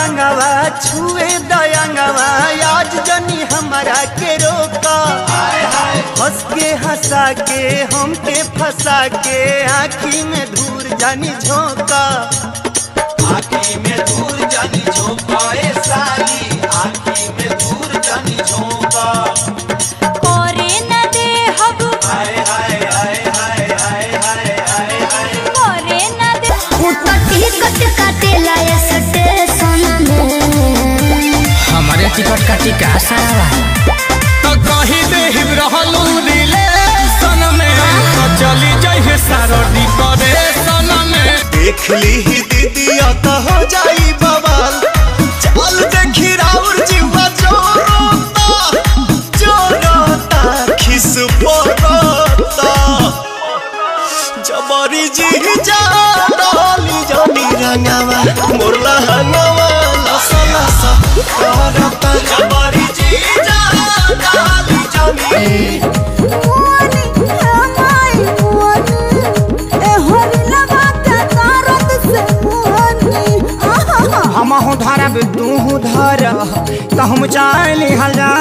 रंगवा छुए दयंगवा आज जनी हमारा के रोका हंस के हंसा के हमके फंसा के आँखी में धूर जानी झोंका आखी में दूर जानी झोंका ए साली आखी में दूर जानी झोंका करे न दे हब हाय हाय हाय हाय हाय हाय हाय हाय करे न दे टिकट काटेला स्टेशन में हमारे टिकट का टिका सारा तो कही दे रहलू रिलेशन में तो चली जाइए सारो डिकोरेशन में देख ली ही दीदी तो हो जाई बवाल चल देखी राउर जीवा जोरोता जोरोता खिस पोरोता जबरी जी जा डाली जानी रंगवा मोरला हंगवा लसा लसा करता जबरी जी जा डाली जानी हम हूँ धरब तू धर तो हम चाल हला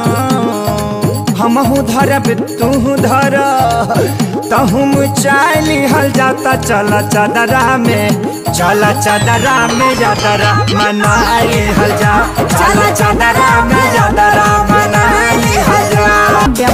हम हूँ धरब तू धर तो हम चाल हल जाता चल चदरा में चल चदरा में जातरा मनाई हल जा चल चदरा में जातरा मनाई हल जा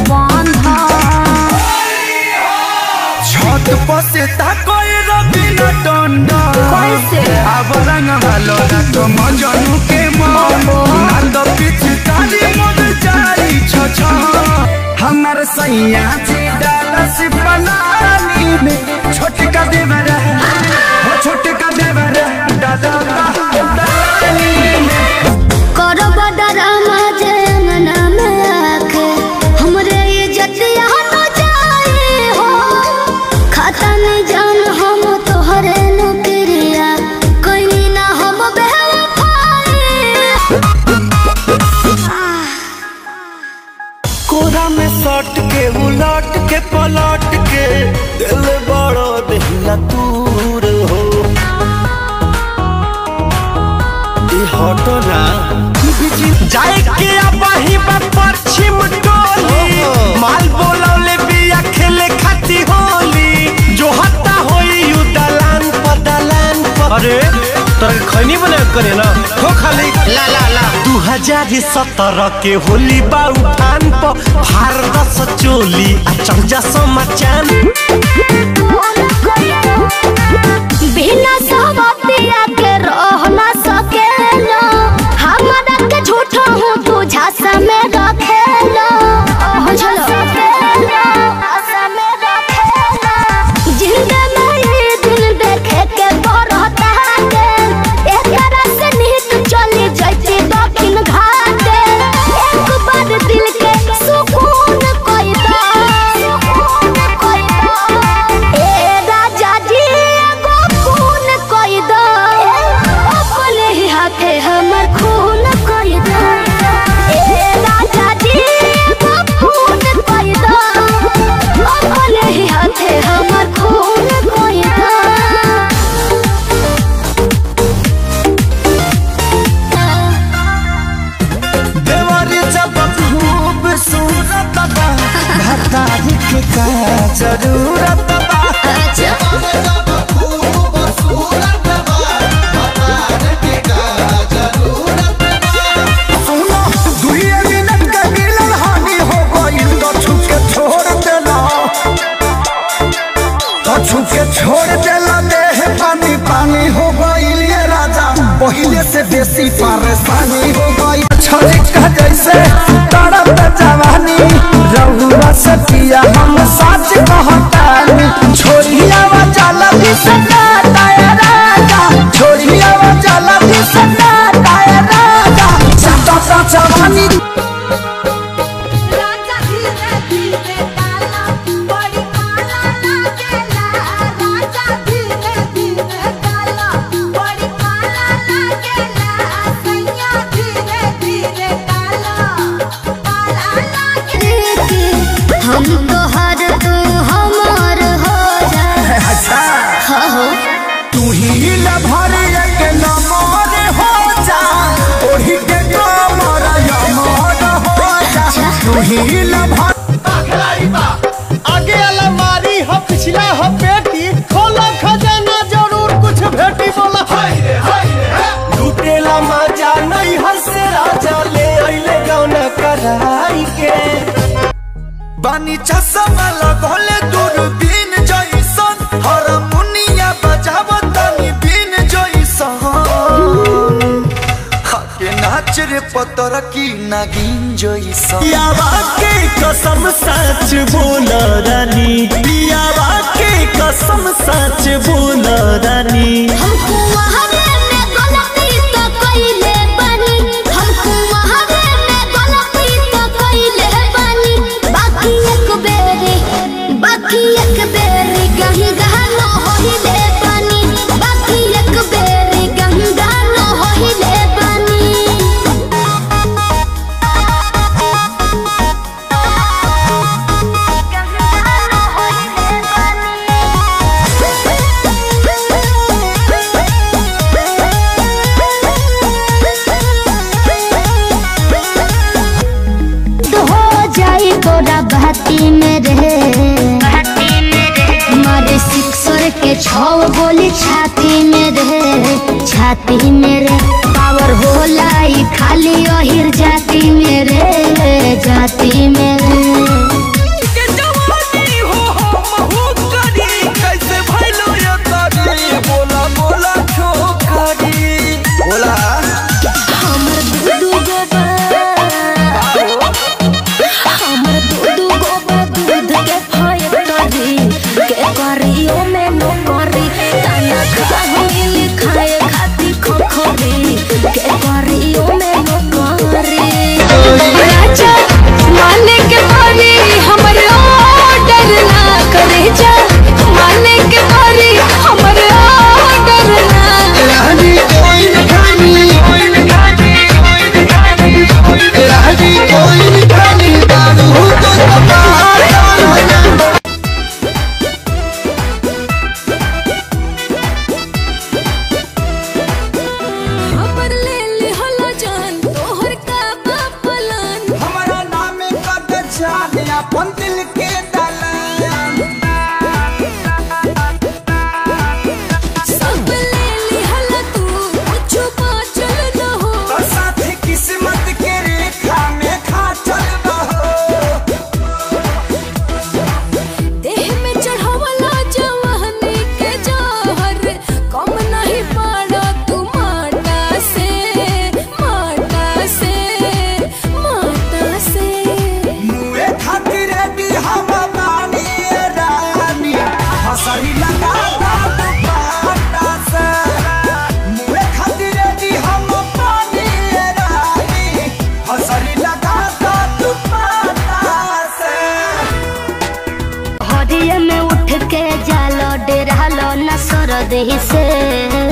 छत पर से ताकोई रबिना टंडा कैसे? अब रंग भालो ना तो मजनू के मन ना तो पीछे ताली मद जाई छ छ हमर सैया जी डालस बनानी में छोटका देवर हो छोटका देवर दादा दानी में करो बडरामा जंगना में आके हमरे इज्जतिया तो जाए हो खाता नहीं जान हम तोहरे नौकरिया कोई ना हम कोरा में सट के उलट के पलट के दिल बड़ो दहिया दूर हो ई हटो ना जाए के अबही बा पश्चिम टोली माल बोलौले बिया खेले खाती होली जो हत्ता होई यू दलान पर दलान पर अरे तोरा खैनी बने करे ना हो खाली ला ला ला दू हजार सत्रह के होली बा उठान पर भारत चोली आ चौजा समाचान बिना सहमतिया के रह ना सकेला हमरा के झूठा हूँ तू झांसा में रखेला बुझलो जिंदा में ये दिन देखे के बरहता के एकरा से निहित चली जाती दक्षिण घाट एक बार दिल के सुकून कोई दा सुकून कोई दा ए राजा जी एगो खून कोई दा अपने ही हाथे हमर खून कोई दा ए राजा जी एगो खून कोई दा अपने ही हाथे हमर खून कोई दा देवर जब खूब सूरत बा भतारी के का जरूरत बा सुनो दुइये मिनट के मिलन हानि हो गइल तो छुके छोड़ देला तो छुके छोड़ देला देह पानी पानी हो गइल ये राजा पहिले से बेसी परेशानी हो गई छलिका जैसे तड़प जवानी रहुआ से पिया हम सच कहतानी छोड़िया वा जाला भी सदा ताया राजा छोड़िया वा जाला भी सदा ताया राजा सदा सा जवानी राजा धीरे धीरे डाला बड़ी काला लागेला राजा धीरे धीरे डाला बड़ी काला लागेला सैया धीरे धीरे डाला काला लागेला हम तो हर तू हमार हो जा अच्छा हो तू ही न भर के नमो पहिला भर खिलाड़ी बा आगे अलमारी हो पिछला हो पेटी खोला खजाना जरूर कुछ भेटी बोला हाय रे हाय रे लुटेला मजा नहीं हंसे राजा ले अइले गौना कराई के बानी चश्मा लगोले दूरबीन जइसन हारमोनिया बजावतनी बीन जइसन हके नाच रे पतर की नागिन जइसन पियावा के कसम सच बोल रानी पियावा के कसम सच बोल रानी हमको वहावे में गलती तो कइले बानी हमको वहावे में गलती तो कइले बानी बाकी एक बेरी बाकी एक बेरी कहीं गहनो होइले बानी बाकी एक बेरी कहीं गहनो होइले बानी तो हो जाई तोरा बहती में रहे मारे सिक्सर के छौ गोली छाती में रहे छाती में रे पावर होला ई खाली ओहिर जाती में रे जाती में रे कैसे भइलो ये तारी बोला बोला छोकरी बोला हमर दूधू गोबा हमर दूधू गोबा दूध के फैक्टरी के करियो में नो करी ताना खाहिल खाए खाती खोखरी के करियो में नो करी राजा माने के बारी हमर ऑर्डर ना करे जा माने के बारी हमर ऑर्डर ना रानी कोई न खानी रानी कोई न खानी दारू तो तबार हमर ले ले हलो जान तोहर का बापलान हमारा नाम कद जाने अपन दिल के दलान सब ले ले हलो तू कुछ बाचल न हो तो साथी किस्मत के रेखा में खा चल बहो देह में चढ़ावला जवानी के जहर कम नहीं पाड़ा तू माटा से माटा से माटा से मुए खातिर भी हम बानी रानी हसरी लगा दुपट्टा से मुए खातिर भी हम बानी रानी हसरी लगा दुपट्टा से हरिये में उठ के जालो डेरालो न सर देही से